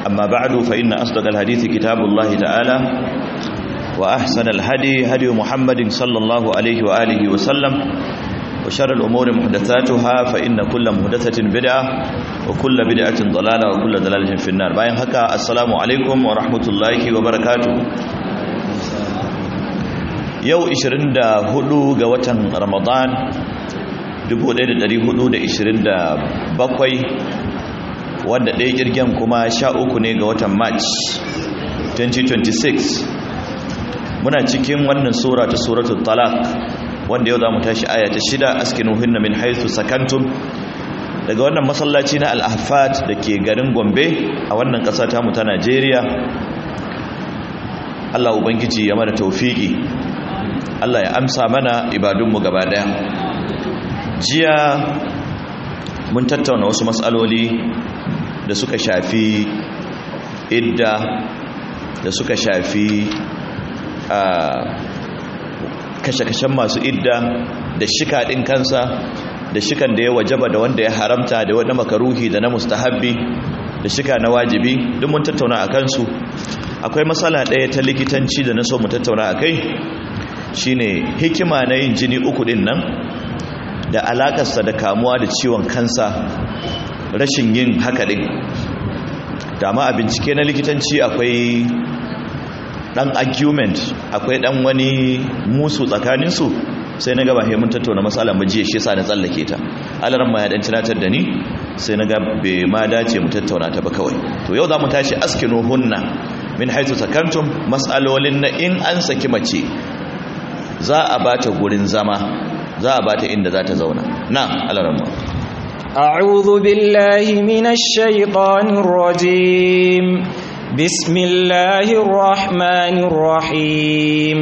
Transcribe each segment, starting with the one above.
أما بعد فإن أصدق الحديث كتاب الله تعالى وأحسن الهدي هدي محمد صلى الله عليه وآله وسلم وشر الأمور محدثاتها فإن كل محدثة بدعة وكل بدعة ضلالة وكل ضلالة في النار باين هكا السلام عليكم ورحمة الله وبركاته yau 24 ga watan ramadan 1427 wanda ɗaya kirgen kuma 13 ne ga watan march 2026 muna cikin wannan sura ta suratul talaq wanda yau za mu tashi aya ta shida askinuhunna min haythu sakantum daga wannan masallaci na al-ahfat da ke garin gombe a wannan ƙasa ta mu ta najeriya allah ubangiji ya mana taufiki Allah ya amsa mana ibadunmu gaba daya jiya mun tattauna wasu matsaloli da suka shafi idda da suka shafi kashe-kashen masu idda da shika ɗin kansa da shikan da ya wajaba da wanda ya haramta da wanda makaruhi da na mustahabbi da shika na wajibi duk mun tattauna a kansu akwai matsala ɗaya ta likitanci da na so mu tattauna a kai shine hikima na yin jini uku din nan da alakarsa da kamuwa da ciwon kansa rashin yin haka din dama a bincike na likitanci akwai dan argument akwai dan wani musu tsakaninsu sai na gaba mun tattauna matsala majiya shi sa na tsallake ta alaran ma ya dan tunatar da ni sai na ga bai ma dace mu tattauna ta ba kawai to yau za mu tashi askinu hunna min haitu sakantum mas'alolin na in an saki mace za a bata gurin zama za a bata inda za ta zauna na alarama أعوذ بالله من الشيطان الرجيم بسم الله الرحمن الرحيم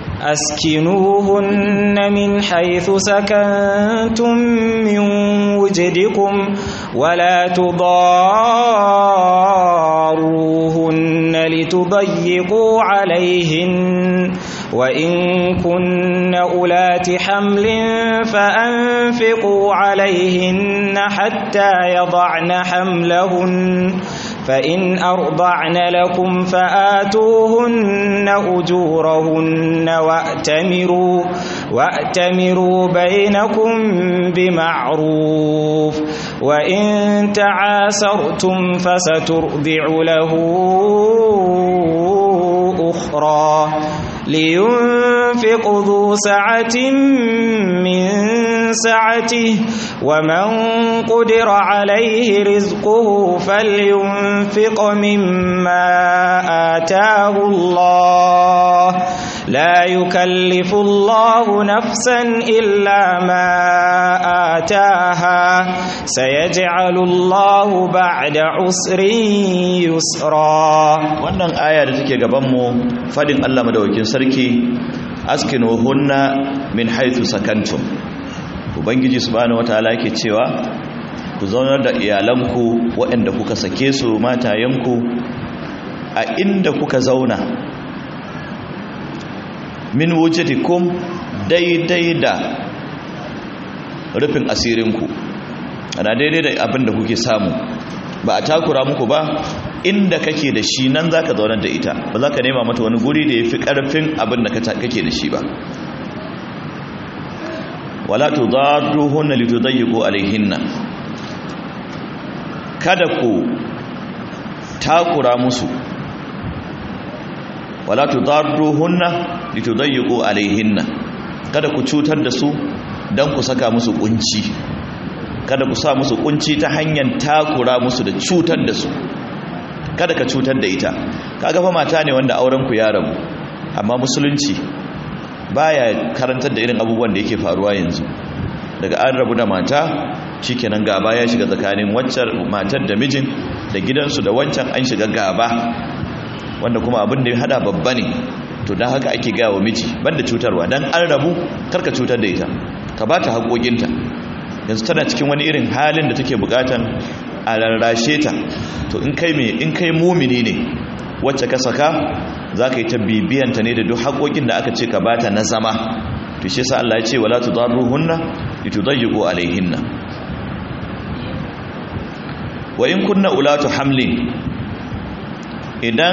أسكنوهن من حيث سكنتم من وجدكم ولا تضاروهن لتضيقوا عليهن وإن كن أولات حمل فأنفقوا عليهن حتى يضعن حملهن فإن أرضعن لكم فآتوهن أجورهن وأتمروا وأتمروا بينكم بمعروف وإن تعاسرتم فسترضع له أخرى لينفق ذو سعة من سعته ومن قدر عليه رزقه فلينفق مما آتاه الله لا يكلف الله نفسا إلا ما آتاها سيجعل الله بعد عسر يسرا wannan aya da take gabanmu fadin Allah madaukakin sarki askinuhunna min haythu sakantum ubangiji subhanahu wataala yake cewa ku zaunar da iyalanku waɗanda kuka sake su matayenku a inda kuka zauna min wujadikum daidai da rufin asirinku ana daidai da abin da kuke samu ba a takura muku ba inda kake da shi nan za ka zaunar da ita ba za ka nema mata wani guri da ya fi ƙarfin abin da kake da shi ba wala tu zarruhunna litudayyiqu alaihinna kada ku takura musu wala tu zarruhunna litudayyiqu alaihinna kada ku cutar da su dan ku saka musu kunci kada ku sa musu kunci ta hanyar takura musu da cutar da su kada ka cutar da ita kaga fa mata ne wanda auren ku ya rabu amma musulunci baya karantar da irin abubuwan da yake faruwa yanzu daga an rabu da mata shikenan gaba ya shiga tsakanin waccar matar da mijin da gidansu da wancan an shiga gaba wanda kuma abin da ya hada babba ne to don haka ake gaya wa miji banda cutarwa don an rabu karka cutar da ita ka ba ta haƙoƙinta yanzu tana cikin wani irin halin da take buƙatan a rarrashe ta to in kai mai in kai mumini ne wacce ka saka za ka yi ta bibiyanta ne da duk haƙoƙin da aka ce ka bata na zama to shi yasa Allah ya ce wala tudarruhunna litudayyiqu alaihinna wa in kunna ulatu hamlin idan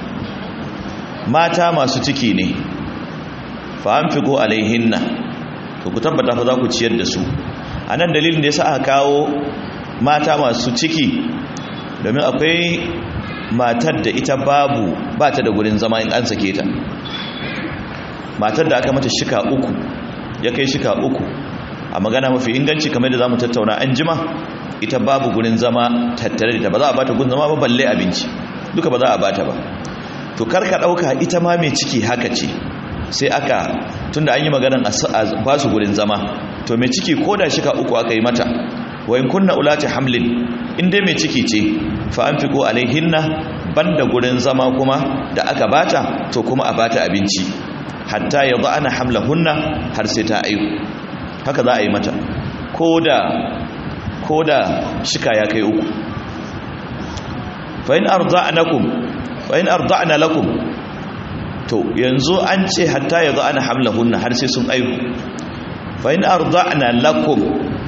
mata masu ciki ne fa an figo alaihinna to ku tabbata fa za ku ciyar da su a nan dalilin da ya sa aka kawo mata masu ciki domin akwai matar da ita babu ba ta da gurin zama in an sake ta matar da aka mata shika uku ya kai shika uku a magana mafi inganci kamar da za mu tattauna an jima ita babu gurin zama tattare da ta ba za a bata gurin zama ba balle abinci duka ba za a bata ba to karka ɗauka ita ma mai ciki haka ce sai aka tunda an yi maganan a ba su gurin zama to mai ciki ko da shika uku aka yi mata wa in kunna ulati hamlin in dai mai ciki ce fa an fiko alaihinna banda gurin zama kuma da aka bata to kuma a bata abinci hatta ya ana hamlahunna har sai ta aihu haka za a yi mata ko da shika ya kai uku fa in arda'nakum fa in arda'na lakum to yanzu an ce hatta ya ana hamlahunna har sai sun aihu fa in arda'na lakum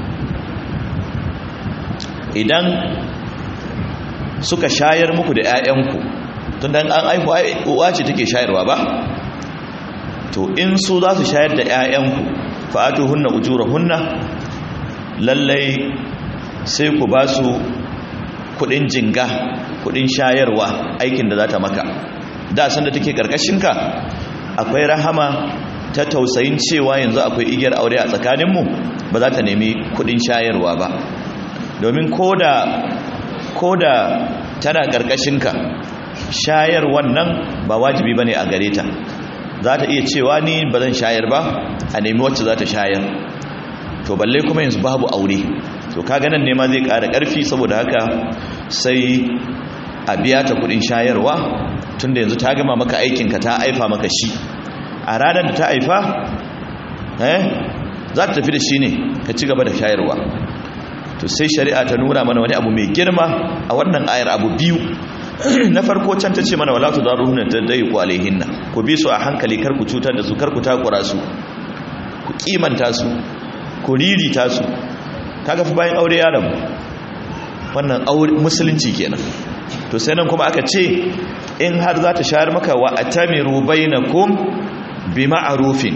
idan suka shayar muku da 'ya'yanku tun dan an aihu uwa ce take shayarwa ba to in su za su shayar da 'ya'yanku fa'atu hunna ujura hunna lallai sai ku ba su kudin jinga kudin shayarwa aikin da za ta maka da sanda take karkashinka akwai rahama ta tausayin cewa yanzu akwai igiyar aure a tsakaninmu ba za ta nemi kudin shayarwa ba domin koda koda tana karkashinka shayar wannan ba wajibi bane a gare ta za ta iya cewa ni ba zan shayar ba a nemi wacce za ta shayar to balle kuma yanzu babu aure to kaga nan ne ma zai ƙara ƙarfi saboda haka sai a biya ta kudin shayarwa tunda yanzu ta gama maka aikinka ta aifa maka shi a ranar da ta aifa eh za ta tafi da shi ne ka ci gaba da shayarwa to sai shari'a ta nuna mana wani abu mai girma a wannan ayar abu biyu na farko can ta ce mana wala tudaruhunna tadayqu alaihinna ku bi su a hankali kar ku cutar da su kar ku takura su ku kimanta su ku ririta su kaga fa bayan aure ya rabu wannan aure musulunci kenan to sai nan kuma aka ce in har za ta shayar maka wa atamiru bainakum bi ma'rufin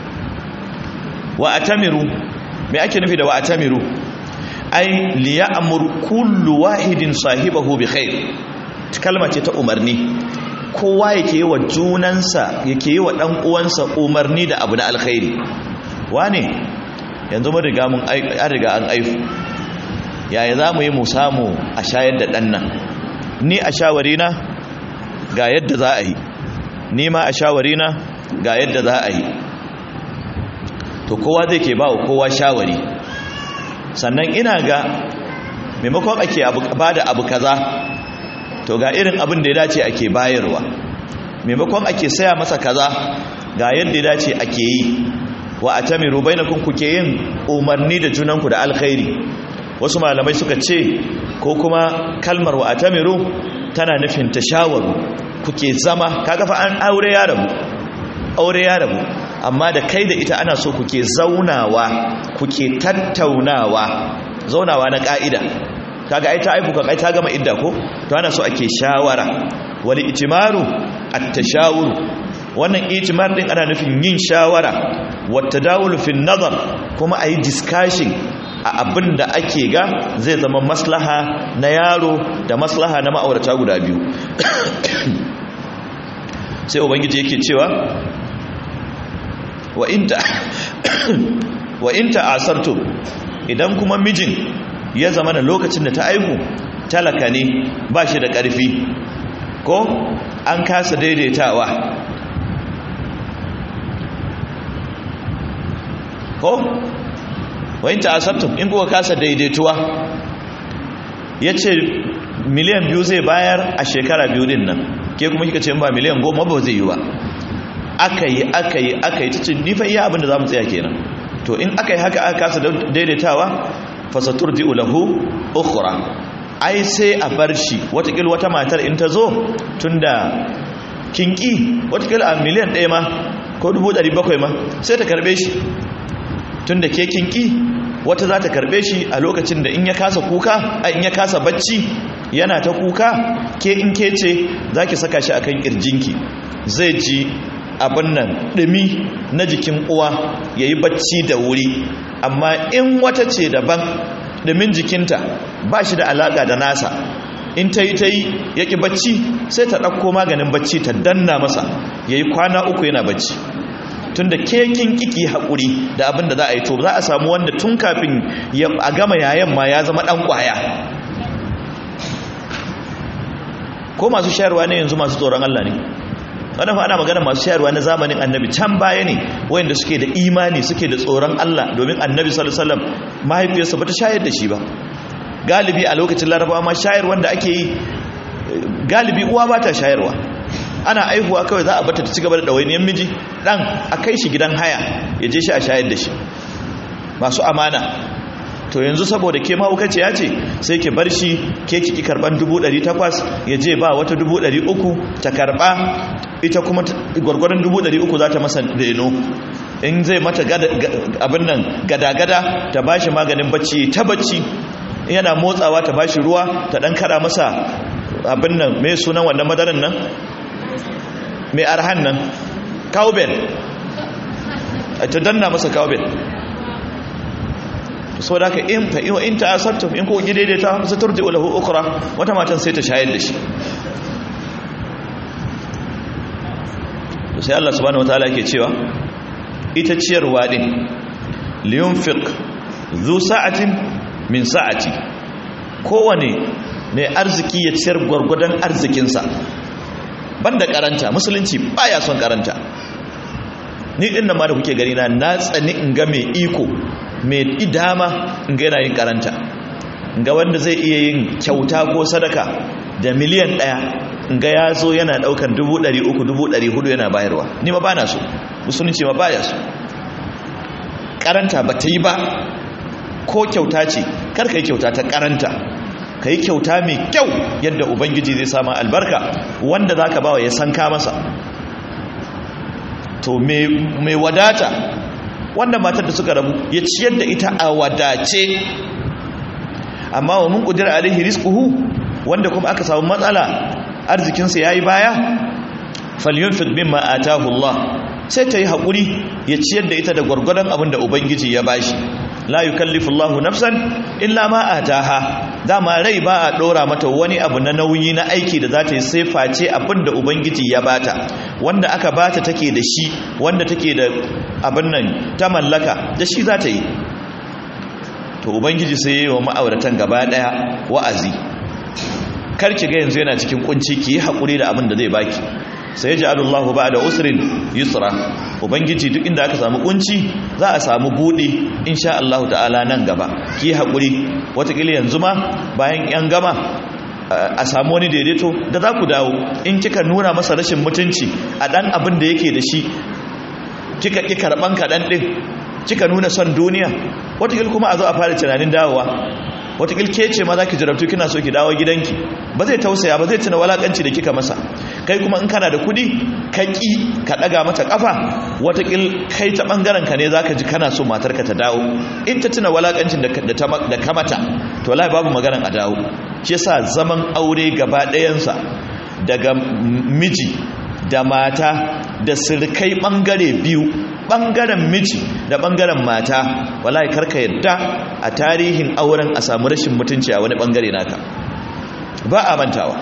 wa atamiru me ake nufi da wa atamiru ai liya'mur kullu wahidin sahibahu bi khair kalma ce ta umarni kowa yake yi wa junansa yake yi wa ɗan uwansa umarni da abu na alkhairi wane yanzu mun riga mun an riga an aifu yaya za mu yi mu samu a shayar da ɗan nan ni a shawarina ga yadda za a yi ni ma a shawarina ga yadda za a yi to kowa zai ke ba wa kowa shawari sannan ina ga maimakon ake ba da abu kaza to ga irin abin da ya dace ake bayarwa maimakon ake saya masa kaza ga yadda ya dace ake yi wa atamiru bainakum kuke yin umarni da junanku da alkhairi wasu malamai suka ce ko kuma kalmar wa atamiru tana nufin tashawaru kuke zama kaga fa an aure ya rabu aure ya rabu amma da kai da ita ana so kuke zaunawa kuke tattaunawa zaunawa na ka'ida kaga ai ta aifu kai ta gama idda ko to ana so ake shawara wal itimaru at-tashawur wannan itimar din ana nufin yin shawara wat tadawul fi nazar kuma ayi discussion a abin da ake ga zai zama maslaha na yaro da maslaha na ma'aurata guda biyu sai ubangiji yake cewa wa inta wa inta asartum idan kuma mijin ya zama na lokacin da ta aihu talaka ne ba shi da ƙarfi ko an kasa daidaitawa ko wayin ta'asabtum in kuka kasa daidaituwa ya ce miliyan biyu zai bayar a shekara biyu din nan ke kuma kika ce ba miliyan goma ba zai yi ba aka yi aka yi aka yi ta ce nifa iya abinda za mu tsaya kenan to in aka yi haka aka kasa daidaitawa fasatur di ulahu ukhra ai sai a bar shi watakil wata matar in ta zo tunda kinki watakil a miliyan ɗaya ma ko dubu ɗari bakwai ma sai ta karɓe shi tunda ke kinki wata za ta karɓe shi a lokacin da in ya kasa kuka a in ya kasa bacci yana ta kuka ke in ke ce za ki saka shi akan kirjinki zai ji abin nan ɗumi na jikin uwa ya yi bacci da wuri amma in wata ce daban ɗumin jikinta ba shi da alaƙa da nasa in ta yi ta yi ya ƙi bacci sai ta ɗauko maganin bacci ta danna masa ya yi kwana uku yana bacci tun da kekin kiki haƙuri da abin da za a yi to za a samu wanda tun kafin a gama yayan ma ya zama ɗan ƙwaya ko masu shayarwa ne yanzu masu tsoron Allah ne wadda fa ana magana masu shayarwa na zamanin annabi can baya ne wayanda suke da imani suke da tsoron Allah domin annabi sallallahu alaihi wasallam mahaifiyarsa bata shayar da shi ba galibi a lokacin larabawa ma shayar wanda ake yi galibi uwa ba ta shayarwa ana aihuwa kawai za a bata ta cigaba da ɗawainiyar miji ɗan a kai shi gidan haya ya je shi a shayar da shi masu amana to yanzu saboda ke mahaukaci ya ce sai ke bar shi ke kiki karban 800 ya je ba wata 300 ta karba ita kuma gwargwaron 300 za ta masa reno in zai mata abin nan gada-gada ta ba shi maganin bacci ta bacci yana motsawa ta ba shi ruwa ta dan kada masa abin nan mai sunan wannan madaran nan mai arhan nan cowbell ta danna masa cowbell so da ka in fa in ta asabtum in ko daidaita sai turji lahu ukra wata matan sai ta shayar da shi sai Allah subhanahu wataala yake cewa ita ciyarwa din liyunfiq zu sa'atin min sa'ati kowane mai arziki ya ciyar gwargwadon arzikinsa banda karanta musulunci baya son karanta ni din nan ma da kuke gani na na tsani in ga mai iko mai idama in ga yana yin karanta ga wanda zai iya yin kyauta ko sadaka da miliyan ɗaya in ga ya zo yana ɗaukan dubu ɗari uku dubu ɗari hudu yana bayarwa ni ma ba na so musulunci ma baya so karanta ba ta yi ba ko kyauta ce kar ka yi kyauta ta karanta ka yi kyauta mai kyau yadda ubangiji zai sama albarka wanda za ka bawa ya san ka masa to mai wadata wanda matar da suka rabu ya ciyar da ita a wadace amma wa mun kudira alaihi rizquhu wanda kuma aka samu matsala arzikinsa yayi baya falyunfiq mimma atahu Allah sai ta yi hakuri ya ciyar da ita da gwargwadon abin da ubangiji ya bashi la yukallifu Allahu nafsan illa ma ataha dama rai ba a dora mata wani abu na nauyi na aiki da za ta yi sai face abin da ubangiji ya bata wanda aka bata take da shi wanda take da abin nan ta mallaka da shi za ta yi to ubangiji sai yi wa ma'auratan gaba daya wa'azi kar ki ga yanzu yana cikin kunci ki yi haƙuri da abin da zai baki sai ji alullahu ba da usrin yusra ubangiji duk inda aka samu kunci za a samu buɗe insha Allah ta'ala nan gaba ki yi haƙuri watakila yanzu ma bayan yan gama a samu wani daidaito da za ku dawo in kika nuna masa rashin mutunci a ɗan abin da yake da shi kika ƙi karɓan kaɗan ɗin kika nuna son duniya watakil kuma a zo a fara tunanin dawowa watakil ke ce ma za ki jarabtu kina so ki dawo gidanki ba zai tausaya ba zai tuna walakanci da kika masa kai kuma in kana da kudi ka ƙi ka ɗaga mata ƙafa watakil kai ta ɓangaren ka ne za ka ji kana so matarka ta dawo in ta tuna walakancin da ka mata to lai babu maganan a dawo shi yasa zaman aure gaba ɗayansa daga miji da mata da sirkai ɓangare biyu ɓangaren miji da ɓangaren mata wallahi karka yadda a tarihin auren a samu rashin mutunci a wani ɓangare naka ba a mantawa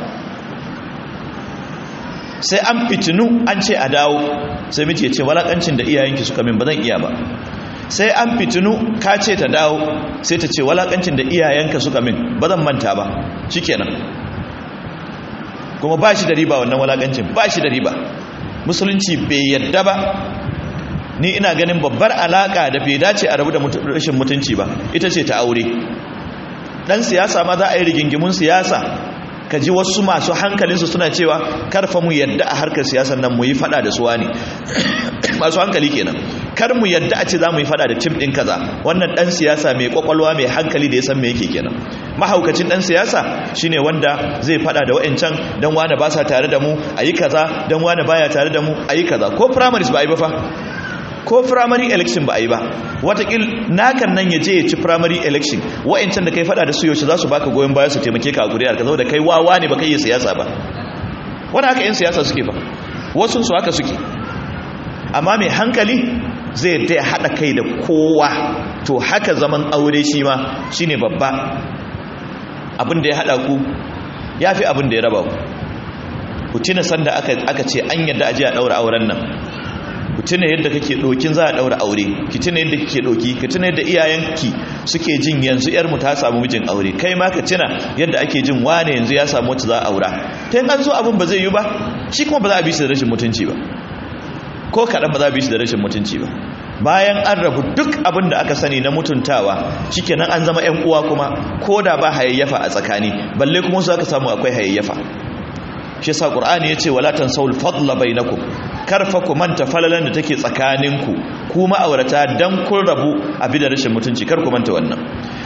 sai an fitinu an ce a dawo sai miji ya ce walakancin da iyayenki suka min ba zan iya ba sai an fitinu ka ce ta dawo sai ta ce walakancin da iyayenka suka min ba zan manta ba shikenan kuma ba shi da riba wannan walakancin ba shi da riba musulunci bai yadda ba ni ina ganin babbar alaka da bai dace a rabu da rashin mutunci ba ita ce ta aure dan siyasa ma za a yi rigingimun siyasa ka ji wasu masu hankalinsu suna cewa karfa mu yadda a harkar siyasar nan mu yi fada da suwa ne masu hankali kenan kar mu yadda a ce za mu yi fada da tim ɗin kaza wannan ɗan siyasa mai kwakwalwa mai hankali da ya san me yake kenan mahaukacin ɗan siyasa shine wanda zai fada da wa'ancan dan wane ba sa tare da mu a yi kaza dan wane baya tare da mu a yi kaza ko primaries ba a yi ba fa ko primary election ba a yi ba watakil nakan nan ya je ya ci primary election wa'ancan da kai fada da su yaushe za su baka goyon baya su taimake ka a guriyar ka da kai wawa ne ba kai yi siyasa ba wani haka 'yan siyasa suke ba wasu su haka suke amma mai hankali zai dai haɗa kai da kowa to haka zaman aure shi ma shi ne babba abin da ya haɗa ku ya fi abin da ya raba ku ku tuna sanda aka ce an yadda aji a ɗaura auren nan ku tuna yadda kake ɗokin za a ɗaura aure ki tuna yadda kake ɗoki ka tuna yadda iyayenki suke jin yanzu yarmu ta samu mijin aure kai ma ka tuna yadda ake jin wane yanzu ya samu wacce za a aura ta yin an zo abin ba zai yi ba shi kuma ba za a bi shi da rashin mutunci ba ko kaɗan ba za a bi shi da rashin mutunci ba bayan an rabu duk abin da aka sani na mutuntawa shikenan an zama 'yan uwa kuma ko da ba hayayyafa a tsakani balle kuma su aka samu akwai hayayyafa shi sa qur'ani yace wala tansawul fadla bainakum karfa ku manta falalan da take tsakaninku ku ma'aurata dan kun rabu a bi da rashin mutunci kar ku manta wannan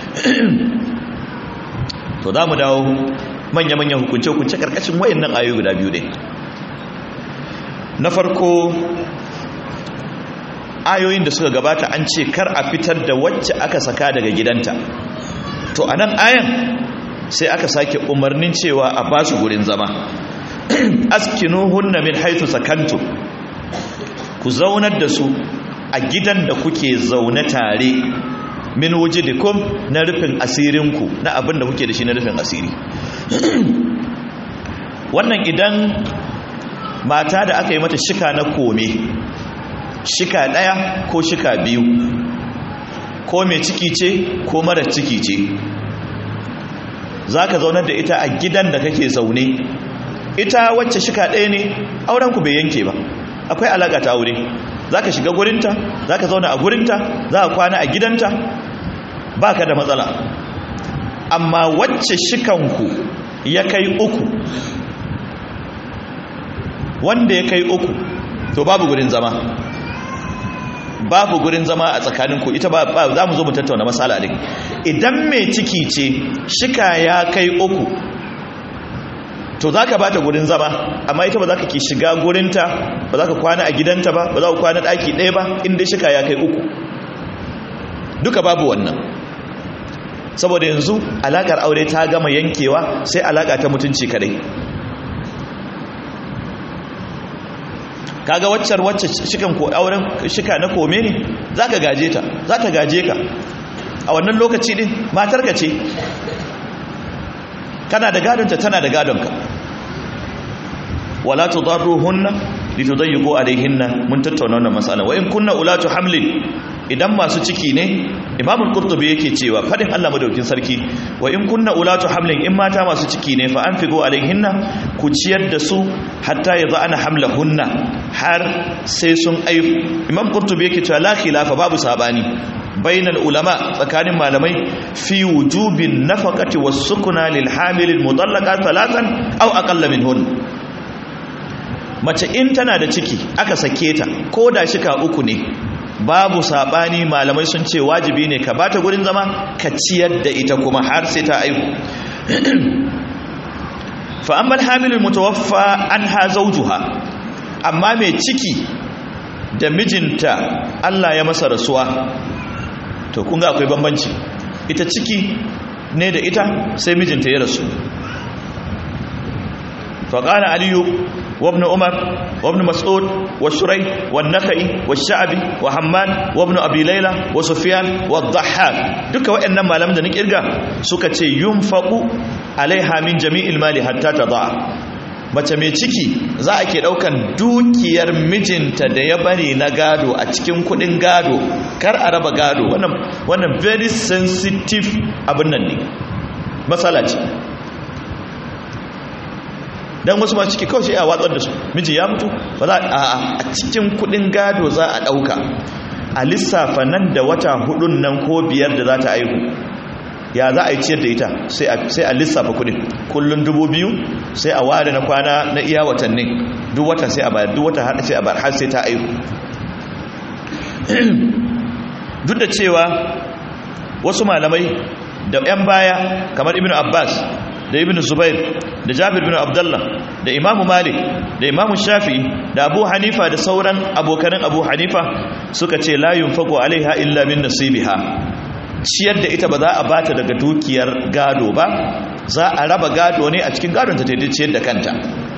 to za mu dawo manya manyan hukunce hukunce karkashin wayannan ayoyi guda biyu ne na farko ayoyin da suka gabata an ce kar a fitar da wacce aka saka daga gidanta to anan ayan sai aka sake umarnin cewa a ba su gurin zama askinuhunna min haythu sakantu ku zaunar da su a gidan da kuke zaune tare min wujidikum na rufin asirinku na abin da kuke da shi na rufin asiri wannan idan mata da aka yi mata shika na kome shika ɗaya ko shika biyu ko mai ciki ce ko mara ciki ce za ka zaunar da ita a gidan da kake zaune ita wacce shika ɗaya ne aurenku bai yanke ba akwai alaƙa ta aure za ka shiga gurinta za ka zauna a gurinta za ka kwana a gidanta ba ka da matsala amma wacce shikanku ya kai uku wanda ya kai uku to babu gurin zama babu gurin zama a tsakaninku ita ba za mu zo mu tattauna matsala ne idan mai ciki ce shika ya kai uku to za ka ba ta gurin zama amma ita ba za ka ki shiga gurinta ba za ka kwana a gidanta ba ba za ka kwana ɗaki ɗaya ba inda shika ya kai uku duka babu wannan saboda yanzu alaƙar aure ta gama yankewa sai alaƙa ta mutunci kadai kaga waccar wacce shikan ko auren shika na kome ne za ka gaje ta za ta gaje ka a wannan lokaci din matarka ce kana da gadonta tana da gadonka wala tudarruhunna litudayyiqu alayhinna mun tattauna wannan masala wa in kunna ulatu hamlin idan masu ciki ne imamul qurtubi yake cewa fadin Allah madaukin sarki wa in kunna ulatu hamlin in mata masu ciki ne fa anfiqu alayhinna ku ciyar da su hatta yadha ana hamlahunna har sai sun aihu imam qurtubi yake cewa la khilafa babu sabani bainal ulama tsakanin malamai fi wujubin nafaqati was sukuna lil hamil al mudallaqa thalathan aw aqalla minhun mace in tana da ciki aka sake ta ko da shika uku ne babu sabani malamai sun ce wajibi ne ka bata gurin zama ka ciyar da ita kuma har sai ta aihu fa amma al-hamil al-mutawaffa anha zawjuha amma mai ciki da mijinta Allah ya masa rasuwa to kun ga akwai bambanci ita ciki ne da ita sai mijinta ya rasu فقال علي وابن عمر وابن مسعود والشري والنخعي والشعبي وحماد وابن ابي ليلى وسفيان والضحاك duka waɗannan malaman da ni kirga suka ce yunfaqu alaiha min jami'il mali hatta tadaa mace mai ciki za a ke daukan dukiyar mijinta da ya bari na gado a cikin kudin gado kar a raba gado wannan wannan very sensitive abin nan ne matsala ce dan wasu ma ciki kawai sai a watsar da su miji ya mutu ba za a a cikin kudin gado za a dauka a lissafa nan da wata hudun nan ko biyar da za ta aihu ya za a yi ciyar da ita sai a lissafa kudin kullum dubu biyu sai a ware na kwana na iya watannin duk wata sai a bayar duk wata har sai a bayar har sai ta aihu duk da cewa wasu malamai da 'yan baya kamar ibn abbas da ibn zubair da jabir bin abdullah da imam malik da imam shafi'i da abu hanifa da sauran abokanin abu hanifa suka ce la yunfaqu alaiha illa min nasibiha ciyar da ita ba za a bata daga dukiyar gado ba za a raba gado ne a cikin gadon ta ta ciyar da kanta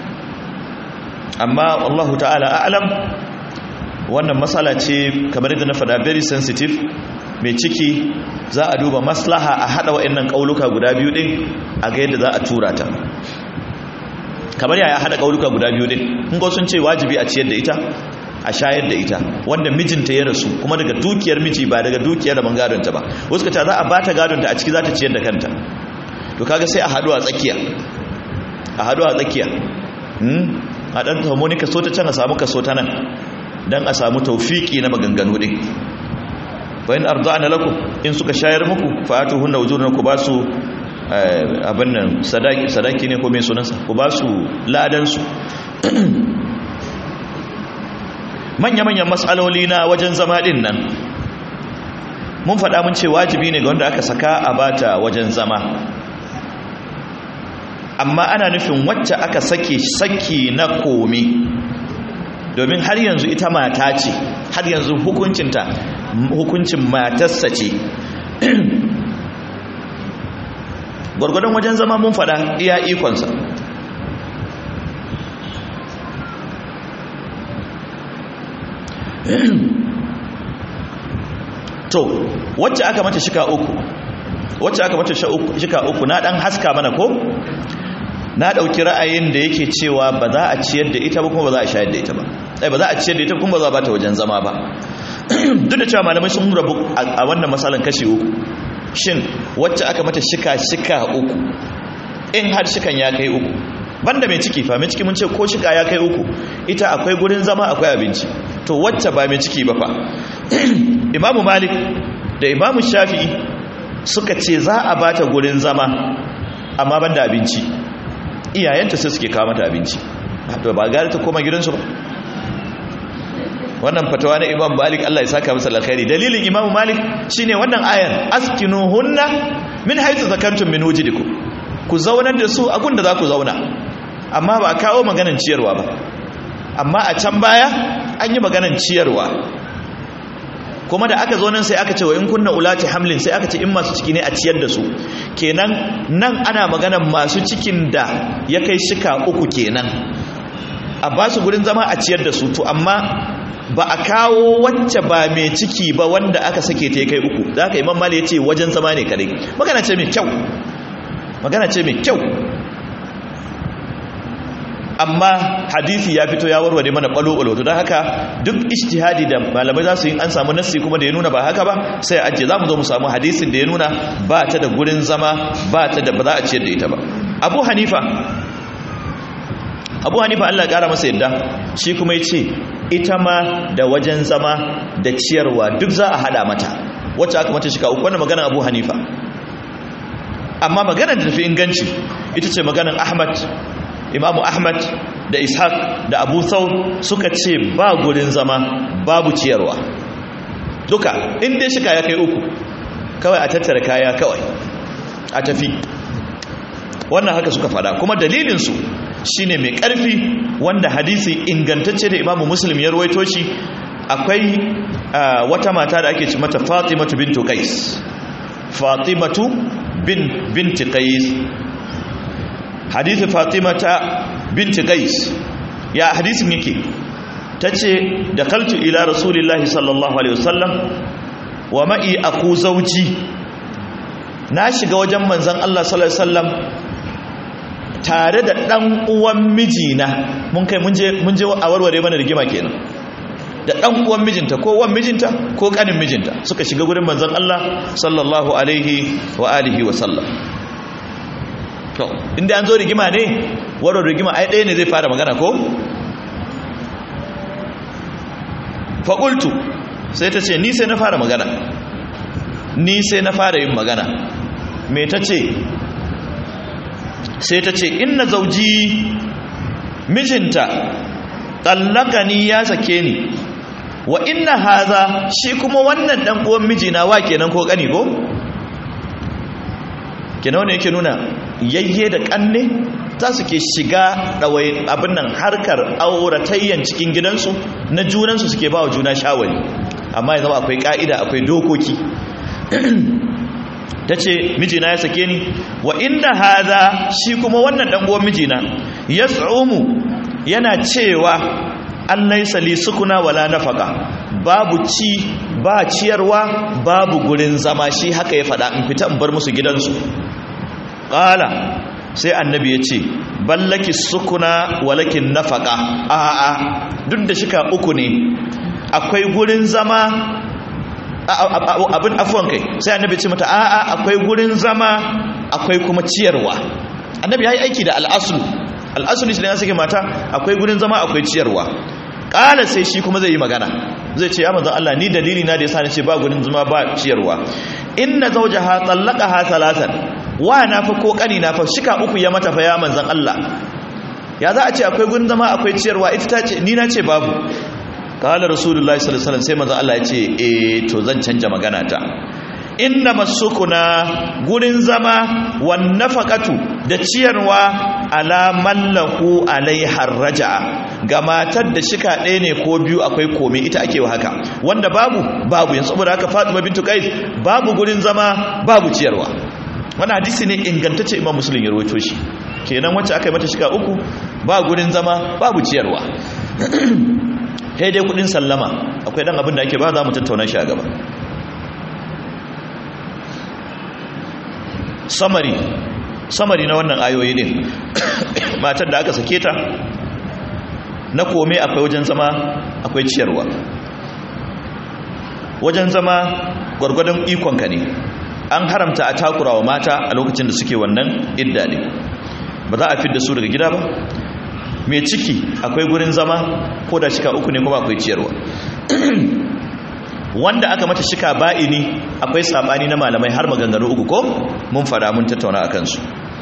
amma Allah ta'ala a'lam wannan matsala ce kamar yadda na fada very sensitive mai ciki za a duba maslaha a hada wa'annan kauluka guda biyu din a ga yadda za a tura ta kamar yaya hada kauluka guda biyu din kun ga sun ce wajibi a ciyar da ita a shayar da ita wanda mijinta ya rasu kuma daga dukiyar miji ba daga dukiyar rabon gadonta ba wasu ka ce za a bata gadonta a ciki za ta ciyar da kanta to kaga sai a hadu a tsakiya a hadu a tsakiya a dan samu ni kaso ta can a samu kaso ta nan dan a samu taufiki na maganganu din bayan arda'ana lakum in suka shayar muku fa atuhunna wujurun ku basu abin nan sadaki sadaki ne ko me sunansa ku basu ladan su manya-manyan matsaloli na wajen zama din nan mun faɗa mun ce wajibi ne ga wanda aka saka a bata wajen zama amma ana nufin wacce aka sake saki na komi domin har yanzu ita mata ce har yanzu hukuncinta hukuncin matarsa ce gwargwadon wajen zama mun faɗa iya ikonsa to wacce aka mata shika uku wacce aka mata shika uku na dan haska mana ko na dauki ra'ayin da yake cewa ba za a ciyar da ita ba kuma ba za a shayar da ita ba ai ba za a ciyar da ita kuma ba za a bata wajen zama ba duk da cewa malamai sun rabu a wannan masalan kashi uku shin wacce aka mata shika shika uku in har shikan ya kai uku banda mai ciki fa mai ciki mun ce ko shika ya kai uku ita akwai gurin zama akwai abinci to wacce ba mai ciki ba fa imamu malik da imamu shafi'i suka ce za a bata gurin zama amma banda abinci iyayenta sai suke kawo mata abinci to ba gari ta koma gidansu ba wannan fatawa na imam malik Allah ya saka masa alkhairi dalilin imamu malik shine wannan ayan askinuhunna min haythu zakantum min wujidikum ku zaunar da su a gunda za ku zauna amma ba a kawo maganan ciyarwa ba amma a can baya an yi maganan ciyarwa kuma da aka zo nan sai aka ce wa in kunna ulati hamlin sai aka ce in masu ciki ne a ciyar da su kenan nan ana maganan masu cikin da ya kai shika uku kenan a ba su gurin zama a ciyar da su to amma ba a kawo wacce ba mai ciki ba wanda aka sake ta ya kai uku za ka imam mali ya ce wajen zama ne kare magana ce mai kyau magana ce mai kyau amma hadisi ya fito ya warware mana balo-balo to don haka duk ijtihadi da malamai za su yi an samu nassi kuma da ya nuna ba haka ba sai a ajiye za mu zo mu samu hadisin da ya nuna ba ta da gurin zama ba ta da ba za a ciyar da ita ba abu hanifa abu hanifa allah kara masa yadda shi kuma ya ce ita ma da wajen zama da ciyarwa duk za a hada mata wacce aka mata shika uku wannan maganar abu hanifa amma maganar da tafi inganci ita ce maganar ahmad imamu ahmad da ishaq da abu thawr suka ce ba gurin zama babu ciyarwa duka inda shika ya kai uku kawai a tattara kaya kawai a tafi wannan haka suka fada kuma dalilinsu shine mai karfi wanda hadisi ingantacce da imamu muslim ya ruwaito shi akwai wata mata da ake ci mata fatimatu bintu qais fatimatu bin binti qais hadisi fatimata binti qais ya hadisin yake tace dakaltu ila rasulillahi sallallahu alaihi wasallam wa ma'i aku zauji na shiga wajen manzon Allah sallallahu alaihi wasallam tare da ɗan uwan mijina mun kai mun je a warware mana rigima kenan da ɗan uwan mijinta ko uwan mijinta ko ƙanin mijinta suka shiga gurin manzon Allah sallallahu alaihi wa alihi wa sallam to inda an zo rigima ne warware rigima ai ɗaya ne zai fara magana ko faƙultu sai ta ce ni sai na fara magana ni sai na fara yin magana me ta ce sai ta ce inna zauji mijinta tsallaka ni ya sake ni wa inna haza shi kuma wannan dan uwan mijina wa kenan ko kani ko kenan wanda yake nuna yayye da kanne za su ke shiga ɗawai abin nan harkar auratayyan cikin gidansu na junansu suke ba wa juna shawari amma ya zama akwai ƙa'ida akwai dokoki ta ce mijina ya sake ni wa inda haza shi kuma wannan ɗanguwan mijina ya tsomu yana cewa an laisa li sukuna wala nafaka babu ci ba ciyarwa babu gurin zama shi haka ya faɗa in fita in bar musu gidansu ƙala sai annabi ya ce ballaki sukuna walakin nafaka a'a duk da shika uku ne akwai gurin zama abin afuwan kai sai annabi ce mata a'a akwai gurin zama akwai kuma ciyarwa annabi ya yi aiki da al'asulu al'asulu shi ne ya sake mata akwai gurin zama akwai ciyarwa ƙala sai shi kuma zai yi magana zai ce ya manzan Allah ni dalili na da ya sa ce ba gurin zama ba ciyarwa inna zawjaha ha thalathan wa na fa ko kani na fa shika uku ya mata fa ya manzan Allah ya za a ce akwai gurin zama akwai ciyarwa ita ta ce ni na ce babu kala rasulullahi sallallahu alaihi wasallam sai manzan Allah ya ce eh to zan canja magana ta inna masukuna gurin zama wan nafaqatu da ciyarwa ala mallahu alaiha raja'a ga matar da shika ɗaya ne ko biyu akwai komai ita ake wa haka wanda babu babu yanzu saboda haka Fatima bintu Qais babu gurin zama babu ciyarwa wannan hadisi ne ingantacce Imam Muslim ya rawaito shi kenan wacce aka yi mata shika uku ba gurin zama babu ciyarwa sai dai kudin sallama akwai dan abin da ake ba za mu tattauna shi a gaba samari samari na wannan ayoyi ne matar da aka sake ta na kome akwai wajen zama akwai ciyarwa wajen zama gwargwadon ikonka ne an haramta a takurawa mata a lokacin da suke wannan idda ne ba za a fidda su daga gida ba mai ciki akwai gurin zama ko da shika uku ne kuma akwai ciyarwa wanda aka mata shika ba'ini akwai sabani na malamai har maganganu uku ko mun fada mun tattauna a kansu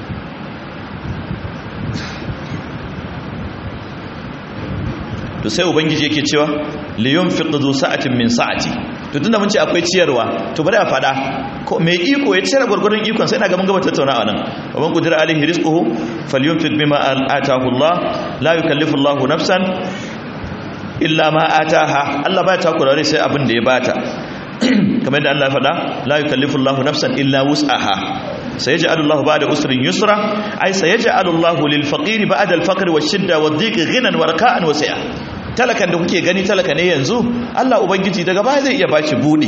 to sai ubangiji yake cewa liyun fiqdu sa'atin min sa'ati to tunda mun ce akwai ciyarwa to bari a fada ko mai iko ya ciyar gurgurun ikon sai ina ga mun gaba tattauna a nan wa man qadira alaihi rizquhu falyunfiq bima ataahu Allah la yukallifu Allah nafsan illa ma ataha Allah ba ta kurare sai abin da ya bata kamar yadda Allah ya faɗa la yukallifu Allah nafsan illa wus'aha sayaj'alu Allah ba'da usrin yusra ay sayaj'alu Allah lil faqir ba'da al faqr wash shidda wad dhiq ghinan wa raka'an wa sa'a talakan da kuke gani talaka ne yanzu Allah ubangiji daga baya zai iya bashi budi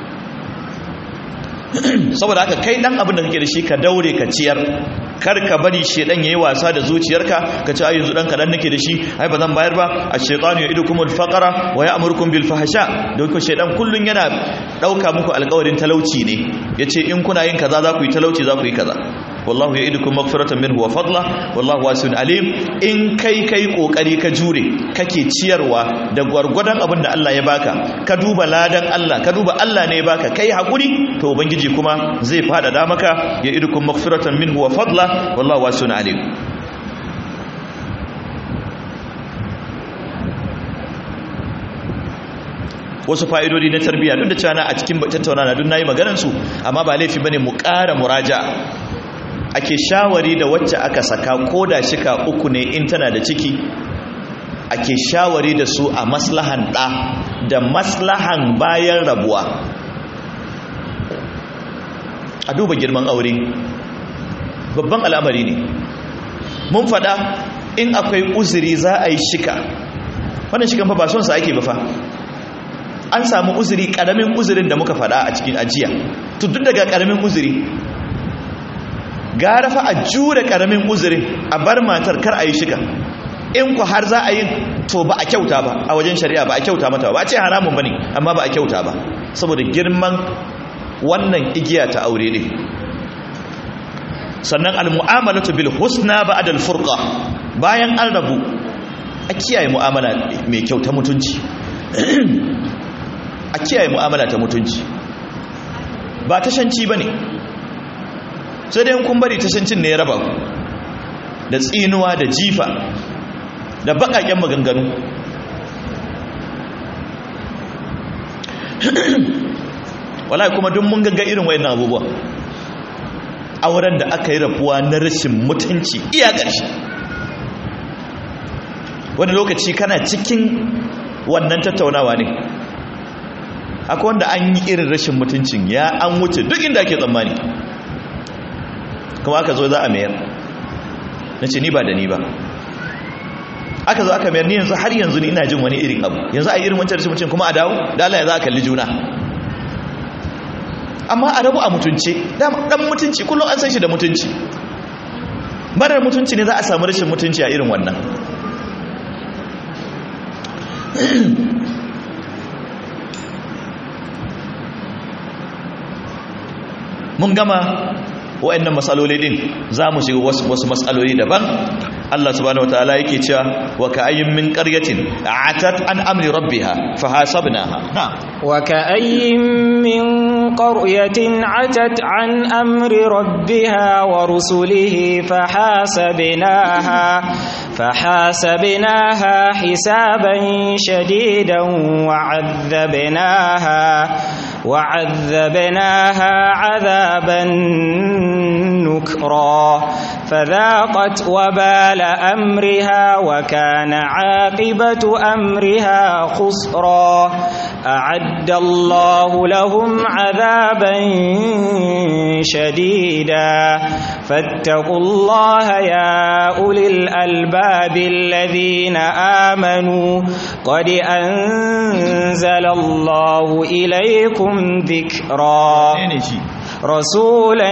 saboda haka kai dan abin da kake da shi ka daure ka ciyar kar ka bari shedan yayi wasa da zuciyarka ka ce ai yanzu dan kadan nake da shi ai bazan bayar ba ash-shaytanu ya'idukumul faqra wa ya'murukum bil fahsha don ko shedan kullun yana dauka muku alƙawarin talauci ne yace in kuna yin kaza za ku yi talauci za ku yi kaza wallahu ya'idukum maghfiratan minhu wa fadla wallahu wasi'un alim in kai kai kokari ka jure kake ciyarwa da gwargwadon abin da Allah ya baka ka duba ladan Allah ka duba Allah ne ya baka kai hakuri to ubangiji kuma zai fada da maka ya'idukum maghfiratan minhu wa fadla wallahu wasi'un alim wasu fa'idodi na tarbiyya duk da cewa a cikin tattauna na duk nayi maganar su amma ba laifi bane mu ƙara muraja ake shawari da wacce aka saka ko da shika uku ne in tana da ciki ake shawari da su a maslahan ɗa da maslahan bayan rabuwa a duba girman aure babban al'amari ne mun faɗa in akwai uzuri za a yi shika wannan shikan fa ba son sa ake ba fa an samu uzuri ƙaramin uzurin da muka faɗa a cikin ajiya to duk daga ƙaramin uzuri gara fa a jure karamin uzurin a bar matar kar a yi shiga in ku har za a yi to ba a kyauta ba a wajen shari'a ba a kyauta mata ba a ce haramun ba ne amma ba a kyauta ba saboda girman wannan igiya ta aure ne sannan almu'amalatu bil husna ba'da al furqa bayan an rabu a kiyaye mu'amala mai kyau ta mutunci a kiyaye mu'amala ta mutunci ba tashanci bane sai dai kun bari tashancin ne ya raba ku da tsinuwa da jifa da bakaken maganganu wallahi kuma duk mun gagga irin wayannan abubuwa auren da aka yi rabuwa na rashin mutunci iya ƙarshe wani lokaci kana cikin wannan tattaunawa ne akwai wanda an yi irin rashin mutuncin ya an wuce duk inda ake tsammani kuma aka zo za a mayar na ce ni ba da ni ba aka zo aka mayar ni yanzu har yanzu ni ina jin wani irin abu yanzu a yi irin wancan rashin mutuncin kuma a dawo da Allah ya za a kalli juna amma a rabu a mutunci dan mutunci kullum an san shi da mutunci marar mutunci ne za a samu rashin mutunci a irin wannan mun gama wa'annan matsaloli din za mu shiga wasu matsaloli daban Allah subhanahu wataala yake cewa wa ka'ayyin min qaryatin atat an amri rabbiha fahasabnaha na'am wa ka'ayyin min qaryatin atat an amri rabbiha wa rusulihi fahasabnaha fahasabnaha hisaban shadidan wa 'adhabnaha وعذبناها عذابا نكرا فذاقت وبال أمرها وكان عاقبة أمرها خسرا أعد الله لهم عذابا شديدا فاتقوا الله يا أولي الألباب الذين آمنوا قد أنزل الله إليكم ذكرا رسولا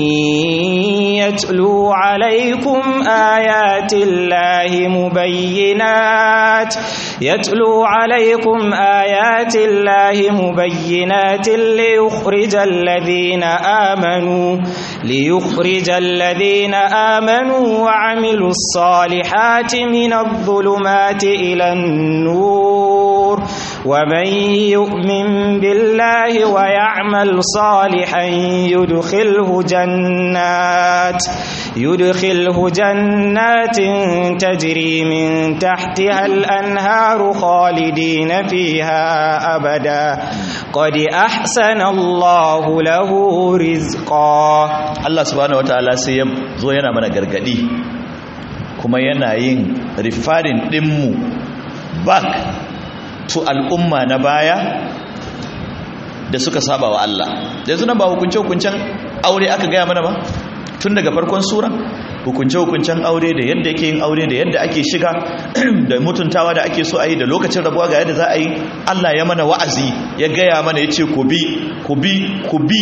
يتلو عليكم آيات الله مبينات يتلو عليكم آيات الله مبينات ليخرج الذين آمنوا ليخرج الذين آمنوا وعملوا الصالحات من الظلمات إلى النور ومن يؤمن بالله ويعمل صالحا يدخله جنات يدخله جنات تجري من تحتها الأنهار خالدين فيها أبدا قد أحسن الله له رزقا Allah subhanahu wataala sai ya zo yana mana gargadi kuma yana yin rifarin dinmu back to al'umma na baya da suka saba wa Allah yanzu nan ba hukunce hukuncen aure aka gaya mana ba tun daga farkon sura hukunce hukuncen aure da yadda yake yin aure da yadda ake shiga da mutuntawa da ake so a yi da lokacin rabuwa ga yadda za a yi Allah ya mana wa'azi ya gaya mana ya ce ku bi ku bi ku bi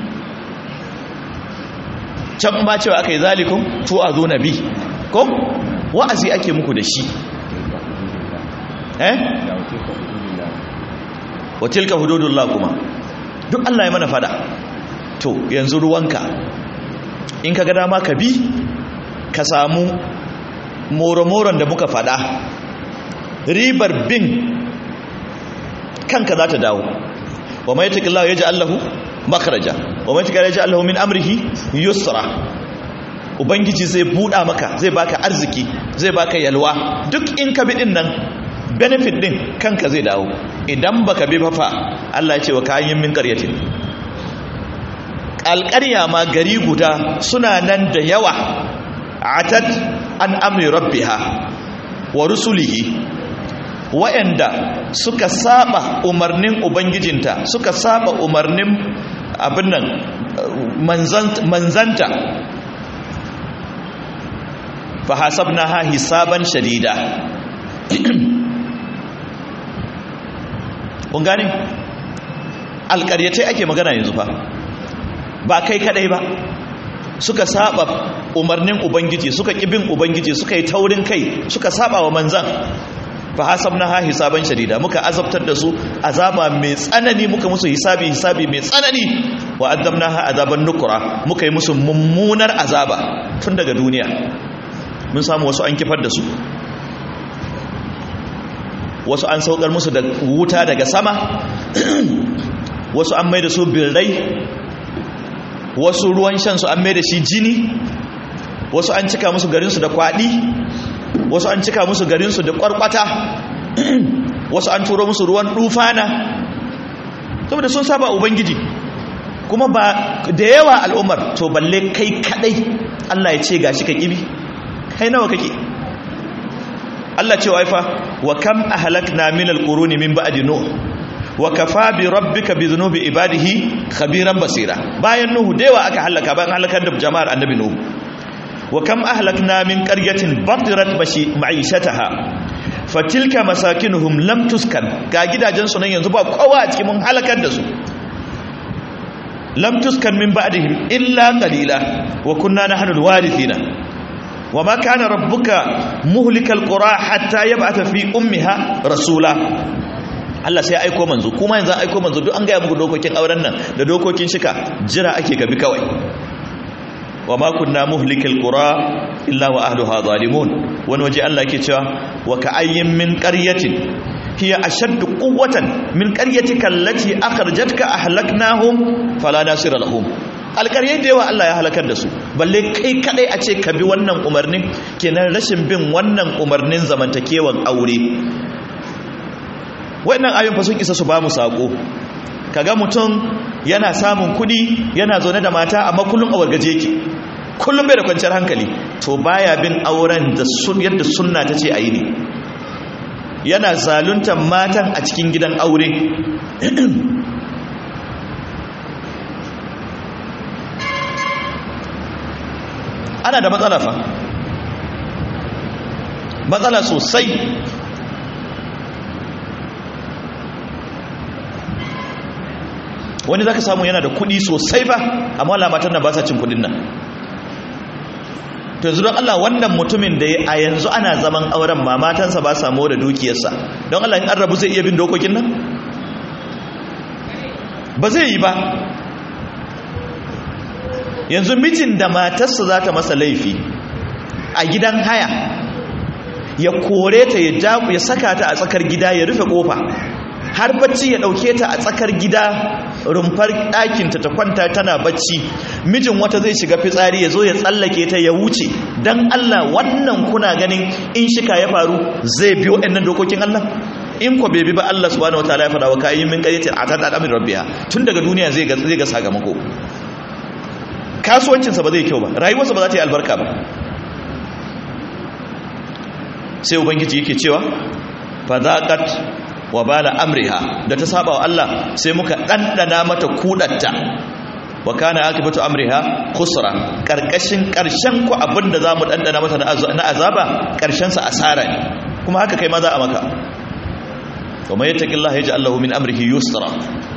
can ba cewa aka yi zalikun to a zo na bi ko wa'azi ake muku da shi eh wa tilka hududullah kuma duk Allah ya mana fada to yanzu ruwanka in ka ga dama ka bi ka samu moro-moron da muka fada ribar bin kanka za ta dawo wa mai taƙillah ya ji allahu makaraja wa mai taƙillah ya ji allahu min amrihi yusra ubangiji zai buɗa maka zai baka arziki zai baka yalwa duk in ka bi ɗin nan benefit ɗin kanka zai dawo idan baka bi fafa Allah ya ce wa kayan min ƙaryatin alƙarya ma gari guda suna nan da yawa atat an amri rabbiha wa rusulihi wa'anda suka saba umarnin ubangijinta suka saba umarnin abin nan manzanta fa hasabnaha hisaban shadida kun gane alƙaryatai ake magana yanzu fa ba kai kadai ba suka saba umarnin ubangiji suka kibin ubangiji suka yi taurin kai suka saba wa manzan fa hasabnaha hisaban shadida muka azabtar da su azaba mai tsanani muka musu hisabi hisabi mai tsanani wa azabnaha azaban nukra muka yi musu mummunar azaba tun daga duniya mun samu wasu an kifar da su wasu an saukar musu da wuta daga sama wasu an mai da su birrai wasu ruwan shansu an mai da shi jini wasu an cika musu garinsu da kwaɗi wasu an cika musu garinsu da ƙwarƙwata wasu an turo musu ruwan ɗufana saboda sun saba ubangiji kuma ba da yawa al'ummar to balle kai kadai Allah ya ce gashi ka kibi kai nawa kake Allah ce waifa wa kam ahlakna min alquruni min ba'di nuh wa kafa bi rabbika bi dhunubi ibadihi khabiran basira bayan nuhu da yawa aka halaka bayan halakar da jama'ar annabi nuhu wa kam ahlakna min qaryatin batirat ma'ishataha fatilka masakinuhum lam tuskan ga gidajen su nan yanzu ba kowa a cikin mun halakar da su lam tuskan min ba'dihim illa qalila wa kunna nahnu alwarithina wa ma kana rabbuka muhlikal qura hatta yab'atha fi ummiha rasula Allah sai aiko manzo kuma yanzu aiko manzo duk an ga muku dokokin auren nan da dokokin shika jira ake gabi kawai wa ma kunna muhlikal qura illa wa ahliha zalimun wani waje Allah yake cewa wa ka'ayyin min qaryatin hiya ashaddu quwwatan min qaryatika allati akhrajatka ahlaknahum fala nasira lahum alƙaryai da yawa Allah ya halakar da su balle kai kadai a ce ka bi wannan umarnin kenan rashin bin wannan umarnin zamantakewan aure wannan ayoyin fa sun isa su ba mu sako kaga mutum yana samun kudi yana zaune da mata amma kullum a wargaje yake kullum bai da kwanciyar hankali to baya bin auren da sun yadda sunna ta ce a yi ne yana zaluntar matan a cikin gidan aure ana da matsala fa matsala sosai wani zaka samu yana da kudi sosai ba amma lamatan nan ba sa cin kudin nan to yanzu don Allah wannan mutumin da a yanzu ana zaman auren ma matansa ba samu da dukiyarsa don Allah in an rabu zai iya bin dokokin nan ba zai yi ba yanzu mijin da matarsa za ta masa laifi a gidan haya ya kore ta ya jaku ya saka ta a tsakar gida ya rufe kofa har bacci ya dauke ta a tsakar gida rumfar ɗakinta ta kwanta tana bacci mijin wata zai shiga fitsari ya zo ya tsallake ta ya wuce don Allah wannan kuna ganin in shika ya faru zai biyo ɗannan dokokin Allah in ko bai bi ba Allah subhanahu wataala ya faɗa wa kayi min qaryatin atat al-amri rabbiha tun daga duniya zai ga zai ga sakamako kasuwancinsa ba zai kyau ba rayuwarsa ba za ta yi albarka ba sai ubangiji yake cewa fadaqat wa bala amriha da ta saba wa Allah sai muka dandana mata kudatta wa kana akibatu amriha khusra karkashin karshen ku abinda zamu dandana mata na azaba karshen sa asara ne kuma haka kai ma za a maka wa may yattaqillaha yaj'al lahu min amrihi yusra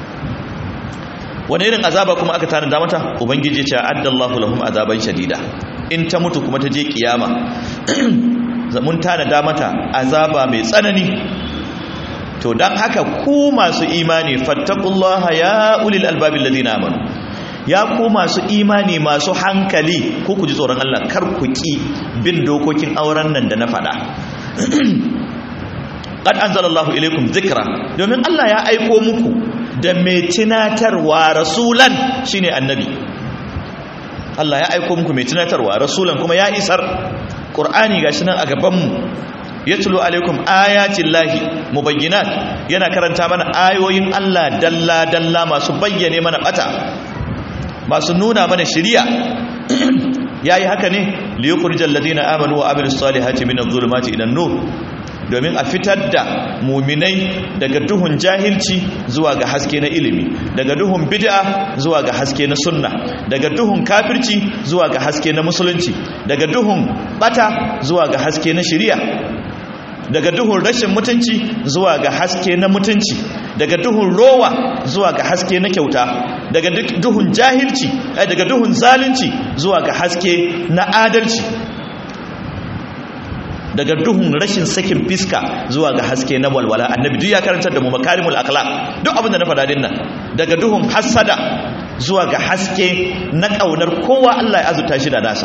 wani irin azaba kuma aka tanada mata ubangiji ya ce addallahu lahum azaban shadida in ta mutu kuma ta je kiyama mun tanada mata azaba mai tsanani to dan haka ku masu imani fattaqullaha ya ulil albabi alladhina amanu ya ku masu imani masu hankali ko ku ji tsoron Allah kar ku ki bin dokokin auren nan da na faɗa qad anzalallahu ilaykum dhikra domin Allah ya aiko muku da mai tunatarwa rasulan shine annabi Allah ya aiko muku mai tunatarwa rasulan kuma ya isar qur'ani gashi nan a gaban mu yatlu alaikum ayatin lahi mubayyinat yana karanta mana ayoyin Allah dalla dalla masu bayyane mana bata masu nuna mana shiriya yayi haka ne liyukhrijal ladina amanu wa amilus salihati minadh dhulumati ila nur domin a fitar da muminai daga duhun jahilci zuwa ga haske na ilimi daga duhun bid'a zuwa ga haske na sunna daga duhun kafirci zuwa ga haske na musulunci daga duhun bata zuwa ga haske na shari'a daga duhun rashin mutunci zuwa ga haske na mutunci daga duhun rowa zuwa ga haske na kyauta daga duhun jahilci daga duhun zalunci zuwa ga haske na adalci daga duhun rashin sakin fiska zuwa ga haske na walwala annabi duk ya karantar da mu makarimul akhlaq duk abin da na faɗa dinnan daga duhun hasada zuwa ga haske na kaunar kowa Allah ya azuta shi da nasa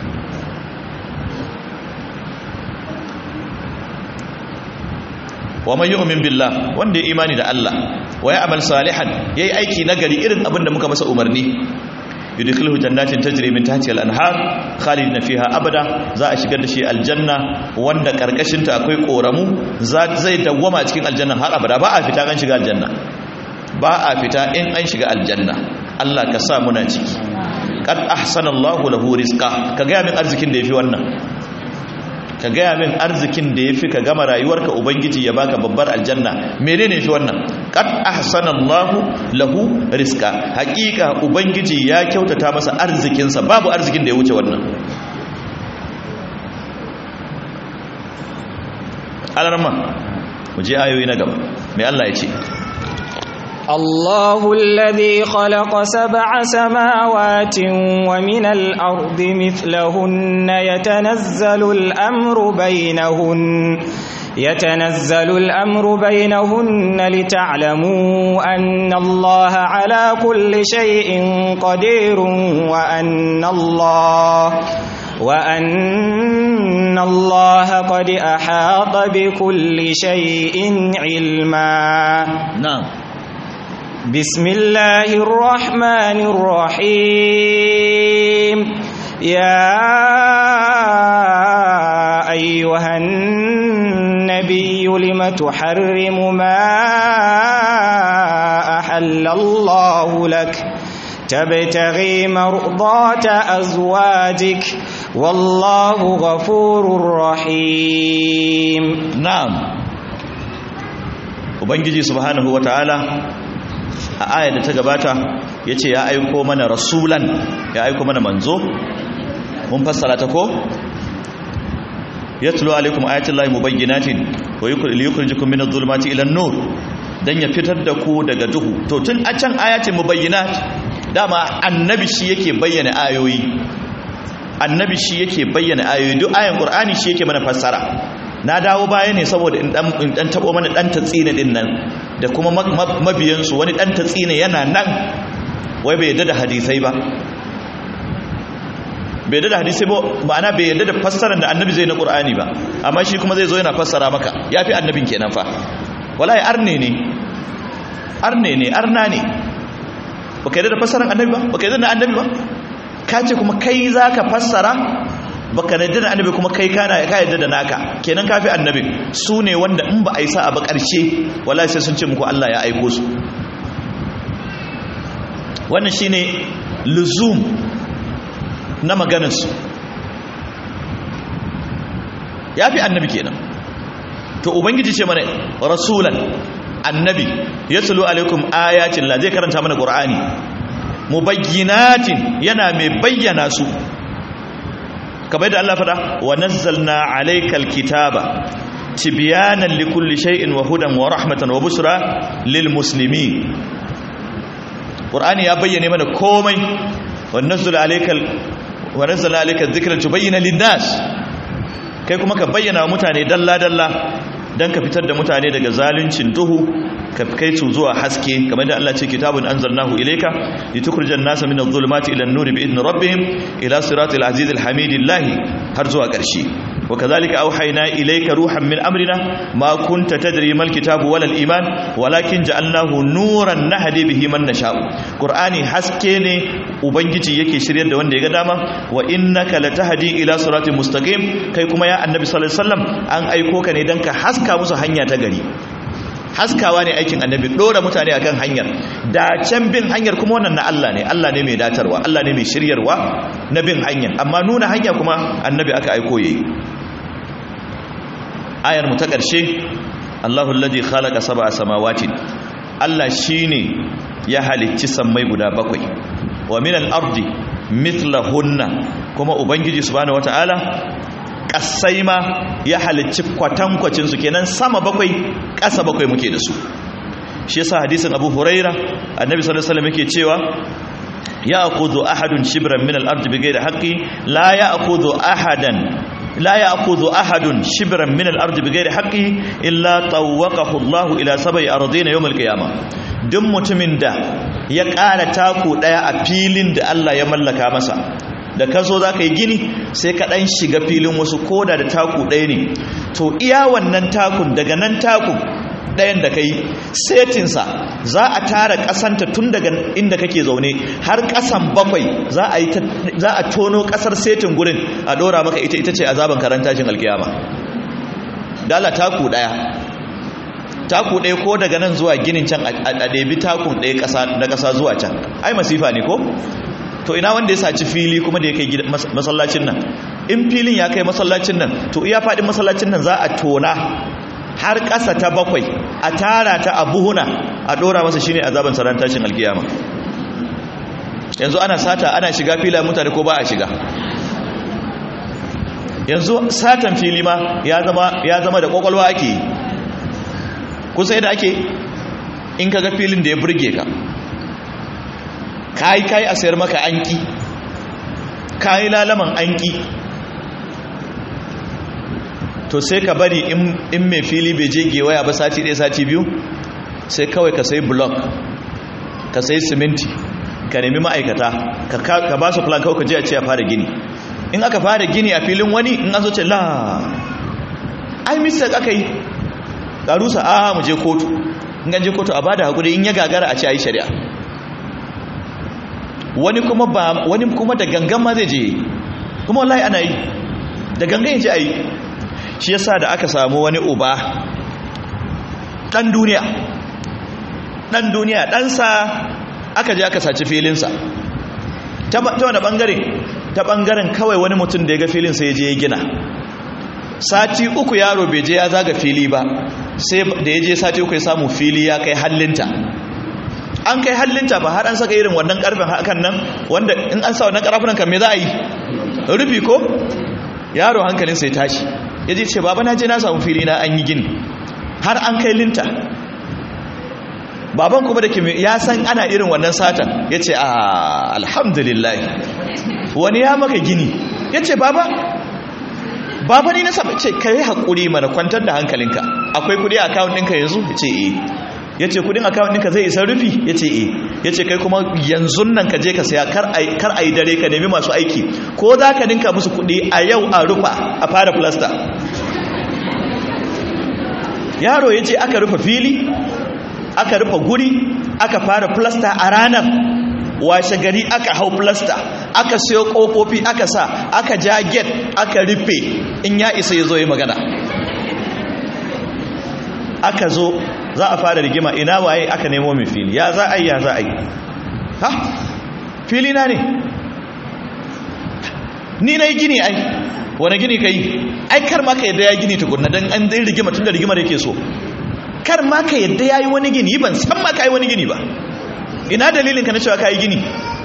wa man yu'min billah wanda ya imani da Allah wa ya amal salihan yayi aiki nagari irin abin da muka masa umarni yudkhiluhu jannatin tajri min tahtiha al-anhar khalidina fiha abada za a shigar da shi aljanna wanda karkashin ta akwai koramu zai dawwama cikin aljanna har abada ba a fita kan shiga aljanna ba a fita in an shiga aljanna Allah ka sa muna ciki qad ahsanallahu lahu rizqa ka ga min arzikin da yafi wannan ka gaya min arzikin da ya fi ka gama rayuwarka ubangiji ya baka babbar aljanna menene shi wannan qad ahsanallahu lahu rizqa hakika ubangiji ya kyautata masa arzikinsa babu arzikin da ya wuce wannan alarma mu je ayoyi na gaba mai Allah ya ce الله الذي خلق سبع سماوات ومن الأرض مثلهن يتنزل الأمر بينهن يتنزل الأمر بينهن لتعلموا أن الله على كل شيء قدير وأن الله وأن الله قد أحاط بكل شيء علما نعم بسم الله الرحمن الرحيم يا أيها النبي لم تحرم ما أحل الله لك تبتغي مرضات أزواجك والله غفور رحيم نعم ubangiji subhanahu wataala a ayar da ta gabata ya ce ya aiko mana rasulan ya aiko mana manzo mun fassara ta ko yatlu alaikum ayatullahi mubayyinatin wa yukhrijukum minadh dhulumati ila an-nur dan ya fitar da ku daga duhu to tun a can ayatin mubayyinat dama annabi shi yake bayyana ayoyi annabi shi yake bayyana ayoyi duk ayan qur'ani shi yake mana fassara na dawo baya ne saboda in dan tabo mana dan tatsina din nan da kuma mabiyansu wani dan tatsina yana nan wai bai yadda da hadisai ba bai yadda da hadisai ba ma'ana bai yadda da fassarar da annabi zai na qur'ani ba amma shi kuma zai zo yana fassara maka yafi annabin kenan fa wallahi arne ne arne ne arna ne baka yadda da fassarar annabi ba baka yadda da annabi ba ka ce kuma kai zaka fassara baka yadda da annabi kuma kai kana ka yadda da naka kenan kafi annabi su ne wanda in ba a yi sa'a ba ƙarshe wallahi sai sun ce muku Allah ya aiko su wannan shine luzum na maganarsu ya fi annabi kenan to ubangiji ce mana rasulan annabi ya tulu alaikum ayatin la zai karanta mana qur'ani mubayyinatin yana mai bayyana su kamar da Allah fada wa nazzalna alaykal kitaba tibyanan likulli shay'in wa hudan wa rahmatan wa busra lil muslimin qur'ani ya bayyane mana komai wa nazzala alaykal wa nazzala alaykal dhikra tubayyana lin nas kai kuma ka bayyana wa mutane dalla dalla dan ka fitar da mutane daga zaluncin duhu ka kai su zuwa haske kamar da Allah ce kitabun anzalnahu ilayka litukhrijan nasa min adh-dhulumati ila an-nuri bi idni rabbihim ila siratil azizil hamidillahi har zuwa ƙarshe وكذلك أوحينا إليك روحا من أمرنا ما كنت تدري ما الكتاب ولا الإيمان ولكن جعلناه نورا نهدي به من نشاء قرآني حسكيني وبنجي يكي شرير دوان دي قداما وإنك لتهدي إلى صراط مستقيم كي كما يا النبي صلى الله عليه وسلم أن أيكوك ندنك حسكا مسا هنيا تغري haskawa ne aikin annabi dora mutane akan hanyar da can bin hanyar kuma wannan na Allah ne Allah ne mai datarwa Allah ne mai shiryarwa na bin hanyar amma nuna hanya kuma annabi aka aiko yayi ayar mu ta ƙarshe Allahu alladhi khalaqa sab'a samawati Allah shine ya halicci sammai guda bakwai wa min al-ardi mithlahunna kuma ubangiji subhanahu wataala kasai ma ya halicci kwatankwacin su kenan sama bakwai ƙasa bakwai muke da su shi yasa hadisin Abu Huraira annabi sallallahu alaihi wasallam yake cewa ya'khudhu ahadun shibran min al-ardi bighayri haqqi la ya'khudhu ahadan لا يأخذ أحد شبرا من الأرض بغير حقه إلا طوقه الله إلى سبع أرضين يوم القيامة دم متمن دا يقال تاكو دايا أبيلين دا الله يملك مسا da ka zo za ka yi gini sai ka ɗan shiga filin wasu koda da taku ɗaya ne to iya wannan takun daga nan takun ɗayan da ka yi setinsa za a tara ƙasanta tun daga inda kake zaune har ƙasan bakwai za a tono ƙasar setin gurin a ɗora maka ita ita ce azaban karantashin alkiyama dala taku ɗaya taku ɗaya ko daga nan zuwa ginin can a ɗebi takun ɗaya na ƙasa zuwa can ai masifa ne ko to ina wanda ya saci fili kuma da ya kai masallacin nan in filin ya kai masallacin nan to iya faɗin masallacin nan za a tona har ƙasa ta bakwai a tara ta a buhuna a ɗora masa shine azaban saran tashin alkiyama yanzu ana sata ana shiga fila mutane ko ba a shiga yanzu satan fili ma ya zama da kwakwalwa ake yi kusa yadda ake in ka ga filin da ya burge ka kayi kayi a sayar maka anki kayi lalaman anki to sai ka bari in mai fili bai je gewaya ba sati ɗaya sati biyu sai kawai ka sai blok ka sai siminti ka nemi ma'aikata ka ba su plan kawai ka je a ce a fara gini in aka fara gini a filin wani in an zo ce la ai mistake aka yi ƙarusa a mu je kotu in an je kotu a bada hakuri in ya gagara a ce a yi shari'a wani kuma ba wani kuma da gangan ma zai je kuma wallahi ana yi da gangan ya ce a yi shi yasa da aka samu wani uba ɗan duniya ɗan duniya ɗansa aka je aka saci filinsa ta wani ɓangare ta ɓangaren kawai wani mutum da ya ga filin sai ya je ya gina sati uku yaro bai je ya zaga fili ba sai da ya je sati uku ya samu fili ya kai hallinta an kai hallinta ba har an saka irin wannan karfin hakan nan wanda in an sa wannan karfin kan me za a yi rufi ko yaro hankalin sai tashi ya je ce baba na je na samu fili na an yi gini har an kai linta baban kuma da kimi ya san ana irin wannan satan ya ce a alhamdulillah wani ya maka gini ya ce baba baba ni na saba ce ka yi haƙuri mana kwantar da hankalinka akwai kudi a akawun ɗinka yanzu ya ce eh ya ce kudin akawun ɗinka zai isa rufi ya ce eh ya ce kai kuma yanzu nan ka je ka saya kar a yi dare ka nemi masu aiki ko za ka ninka musu kudi a yau a rufa a fara plasta yaro ya ce aka rufe fili aka rufe guri aka fara plasta a ranar washe gari aka hau plasta aka siyo kofofi aka sa aka ja get aka rufe in ya isa ya zo yi magana aka zo za a fara rigima ina waye aka nemo mai fili ya za a yi ya za a yi ha fili na ne ni na yi gini ai wani gini ka yi ai kar ma ka yadda ya gini tukunna don an zai rigima tun da rigima da ke so kar ma ka yadda ya yi wani gini ban san ma ka yi wani gini ba ina dalilin ka na cewa ka yi gini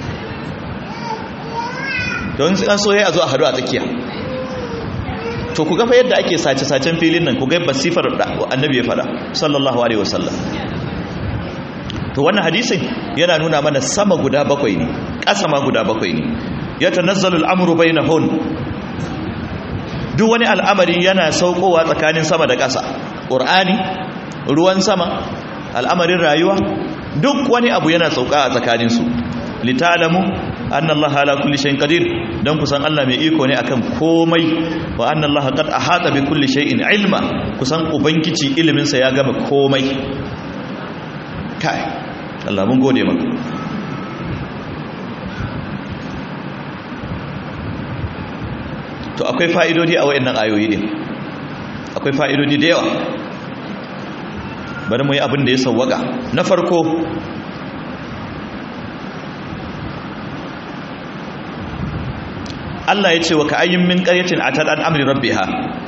don an so ya zo a hadu a tsakiya to ku gafa yadda ake sace-sacen filin nan ku ga basifar da annabi ya fada sallallahu alaihi wasallam to wannan hadisin yana nuna mana sama guda bakwai ne ƙasa ma guda bakwai ne ya tanazzalu al'amru bainahun duk wani al'amari yana saukowa tsakanin sama da ƙasa ƙur'ani ruwan sama al'amarin rayuwa duk wani abu yana sauka a tsakaninsu litalamu annallaha ala kulli shay'in qadir dan kusan Allah mai iko ne akan komai wa annallaha qad ahata bi kulli shay'in ilma kusan ubangiji ilimin sa ya gama komai kai Allah mun gode maka to akwai fa'idodi a wayannan ayoyi din akwai fa'idodi da yawa bari mu yi abin da ya sawwaka na farko Allah ya ce wa ka'ayyin min qaryatin atat an amri rabbiha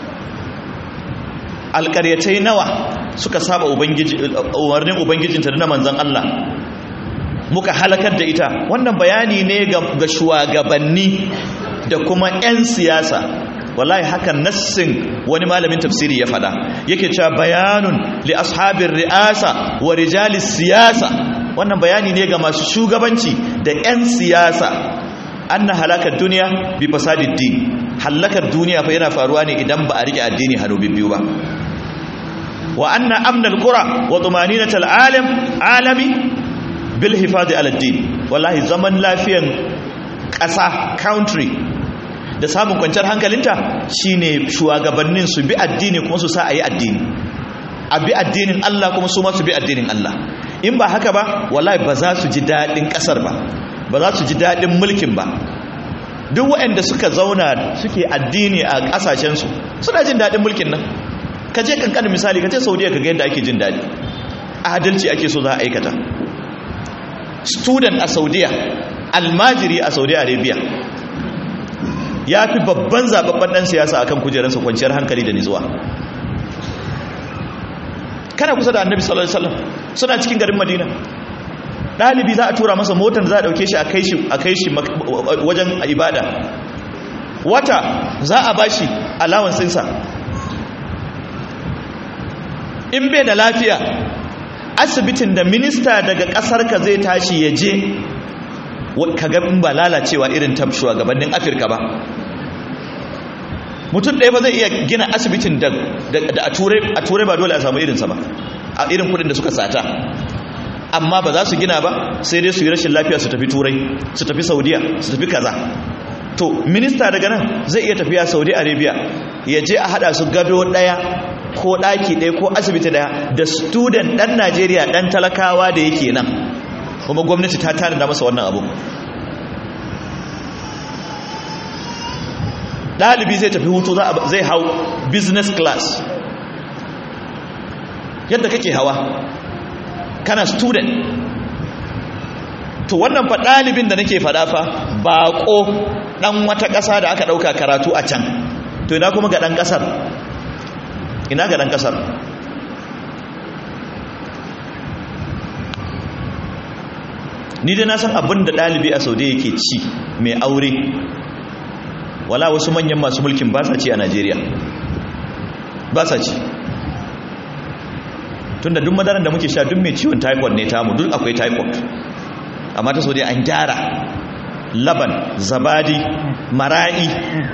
alqaryatai nawa suka saba ubangiji umarnin ubangijinta da manzon Allah muka halakar da ita wannan bayani ne ga shugabanni da kuma 'yan siyasa wallahi hakan nassin wani malamin tafsiri ya fada yake cewa bayanun li ashabir ri'asa wa rijalis siyasa wannan bayani ne ga masu shugabanci da 'yan siyasa anna halakar duniya bi fasadid din halakar duniya fa yana faruwa ne idan ba a rike addini hannu biyu ba wa anna amnal qura wa tumaninatal alam alami bil hifadi ala din wallahi zaman lafiyan ƙasa country da samun kwanciyar hankalinta shine shugabannin su bi addini kuma su sa a yi addini a bi addinin Allah kuma su ma su bi addinin Allah in ba haka ba wallahi ba za su ji daɗin ƙasar ba ba za su ji daɗin mulkin ba duk waɗanda suka zauna suke addini a ƙasashensu suna jin daɗin mulkin nan ka je kankanin misali ka ce saudiya ka ga yadda ake jin daɗi adalci ake so za a aikata student a saudiya almajiri a saudi arabia ya fi babban zababban ɗan siyasa akan kujerarsa kwanciyar hankali da nitsuwa kana kusa da annabi sallallahu alaihi wasallam suna cikin garin madina ɗalibi za a tura masa motar za a ɗauke shi a kai shi a kai shi wajen ibada wata za a bashi alawansinsa in bai da lafiya asibitin da minista daga ƙasarka zai tashi ya je ka ga in ba lalacewa irin ta shugabannin afirka ba mutum ɗaya ba zai iya gina asibitin da a turai ba dole a samu irinsa ba a irin kudin da suka sata amma ba za su gina ba sai dai su yi rashin lafiya su tafi turai su tafi saudiya su tafi kaza to minista daga nan zai iya tafiya saudi arabia ya je a hada su gado ɗaya ko ɗaki ɗaya ko asibiti ɗaya da student ɗan najeriya ɗan talakawa da yake nan kuma gwamnati ta tanada masa wannan abu ɗalibi zai tafi hutu zai hau business class yadda kake hawa kana student to wannan fa ɗalibin da nake faɗa fa baƙo ɗan wata ƙasa da aka ɗauka karatu a can to ina kuma ga ɗan ƙasar ina ga ɗan ƙasar ni dai na san abin da ɗalibi a saudi yake ci mai aure wala wasu manyan masu mulkin ba sa ci a najeriya ba sa ci tunda duk madaran da muke sha duk mai ciwon typhoid ne tamu duk akwai typhoid amma ta saudi an gyara laban zabadi mara'i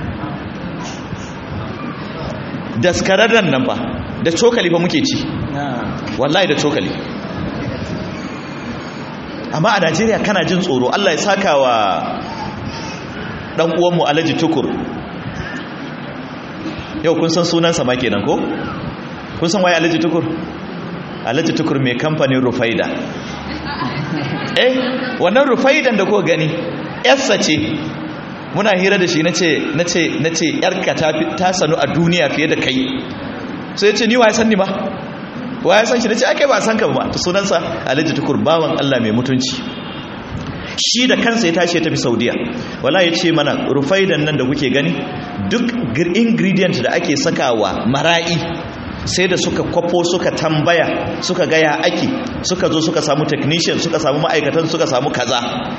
daskararren nan ba da cokali ba muke ci wallahi da cokali amma a najeriya kana jin tsoro allah ya saka wa dan uwanmu alhaji tukur yau kun san sunansa ma kenan ko kun san waye alhaji tukur alhaji tukur mai kamfanin rufaida eh wannan rufaidan da kuka gani yarsa ce muna hira da shi nace nace nace yarka ta ta sanu a duniya fiye da kai sai ya ce ni waye san ni ba waye san shi nace akai ba san ka ba to sunansa alhaji tukur bawan Allah mai mutunci shi da kansa ya tashi ya tafi saudiya wala ya ce mana rufaidan nan da kuke gani duk ingredient da ake sakawa mara'i sai da suka kwafo suka tambaya suka gaya ake suka zo suka samu technician suka samu ma'aikatan suka samu kaza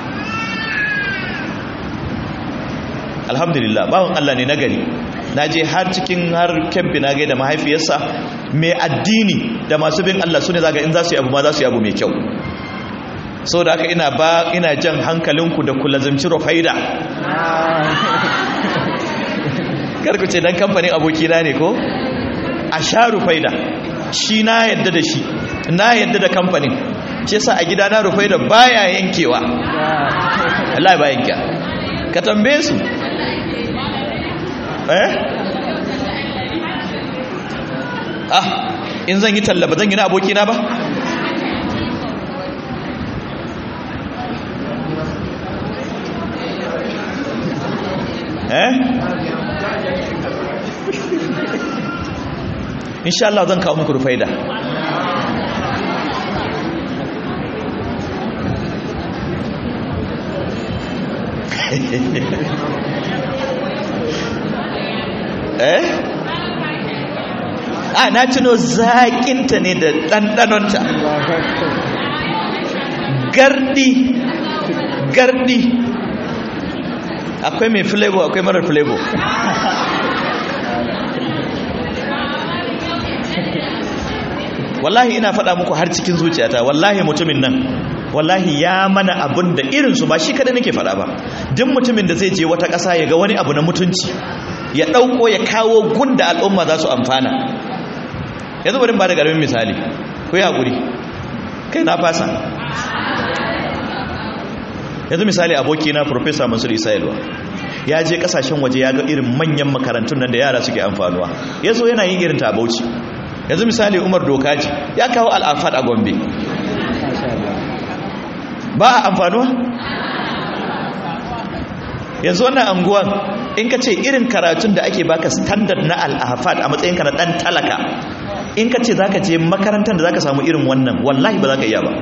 alhamdulillah bawan Allah ne nagari na je har cikin har kebbi na gaida mahaifiyarsa mai addini da masu bin Allah su ne zaga in za su yi abu ma za su yi abu mai kyau so da aka ina ba ina jan hankalinku da kula zamci rufaida karku ce dan kamfanin abokina ne ko a sha rufaida shi na yadda da shi na yadda da kamfanin ce sa a gida na rufaida baya yankewa Allah ba yanka ka tambaye su eh ah in zan yi talla ba zan yi na abokina ba eh insha Allah zan kawo muku rufaida eh a na tuno zaƙinta ne da ɗanɗanonta gardi gardi akwai mai flavor akwai marar flavor wallahi ina faɗa muku har cikin zuciyata wallahi mutumin nan wallahi ya mana abin da irinsu ba shi kada nake faɗa ba duk mutumin da zai je wata ƙasa ya ga wani abu na mutunci ya ɗauko ya kawo gunda al'umma za su amfana yanzu bari ba da ƙaramin misali ku yi haƙuri kai na fasa yanzu misali abokina professor mansur isa yalwa ya je kasashen waje ya ga irin manyan makarantun nan da yara suke amfanuwa ya zo yana yin irin ta bauchi yanzu misali umar dokaji ya kawo al'afad a gombe ba a amfanuwa yanzu wannan anguwan in ka ce irin karatun da ake baka standard na al'afad a matsayinka na dan talaka in ka ce za ka je makarantar da za ka samu irin wannan wallahi ba za ka iya ba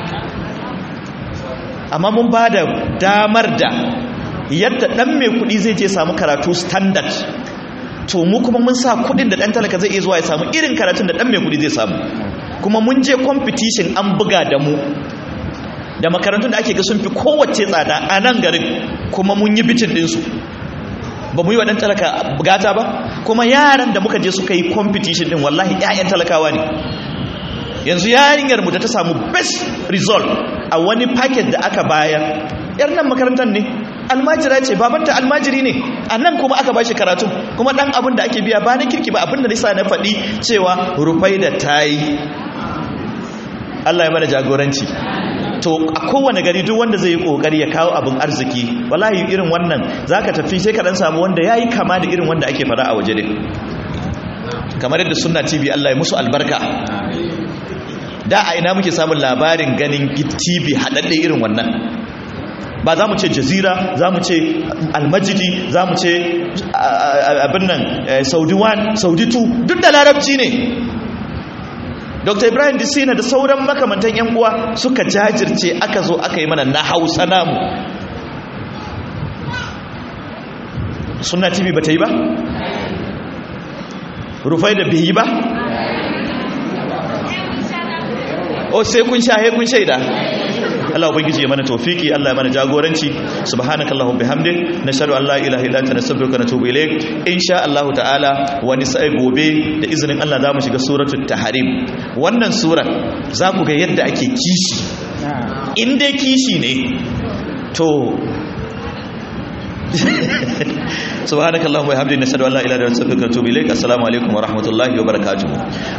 amma mun ba da damar da yadda ɗan mai kuɗi zai je samu karatu standard to mu kuma mun sa kuɗin da ɗan talaka zai iya zuwa ya samu irin karatun da ɗan mai kuɗi zai samu kuma mun je competition an buga da mu da makarantun da ake ga sun fi kowace tsada a nan garin kuma mun yi bitin ɗinsu ba mu yi wa ɗan talaka bugata ba kuma yaran da muka je suka yi competition ɗin wallahi 'ya'yan talakawa ne yanzu yarinyar mu da ta samu best result a wani packet da aka bayar yar nan makarantar ne almajira ce babanta almajiri ne a nan kuma aka bashi karatu kuma dan abin da ake biya ba na kirki ba abin da nisa na faɗi cewa rufai da tayi Allah ya mana jagoranci to a kowane gari duk wanda zai yi kokari ya kawo abin arziki wallahi irin wannan zaka tafi sai ka dan samu wanda yayi kama da irin wanda ake fara a waje din kamar yadda sunna tv Allah ya musu albarka da a ina muke samun labarin ganin tv haɗaɗɗe irin wannan ba za mu ce jazira za mu ce almajidi za mu ce abin nan saudi 1 saudi 2 duk da larabci ne dr ibrahim disina da sauran makamantan yan uwa suka jajirce aka zo aka yi mana na hausa namu suna tv ba ta yi ba rufai da bai yi ba o sai kun shahe kun shaida Allah ubangiji ya mana tawfiki Allah ya mana jagoranci subhanakallahumma bihamdik nashhadu an la ilaha illa anta nastaghfiruka wa natubu ilayk insha Allah ta'ala wani sai gobe da izinin Allah zamu shiga suratul tahrim wannan sura za ku ga yadda ake kishi in dai kishi ne to subhanakallahumma wa bihamdika nashhadu an la ilaha illa anta nastaghfiruka wa natubu ilayk assalamu alaikum wa rahmatullahi wa barakatuh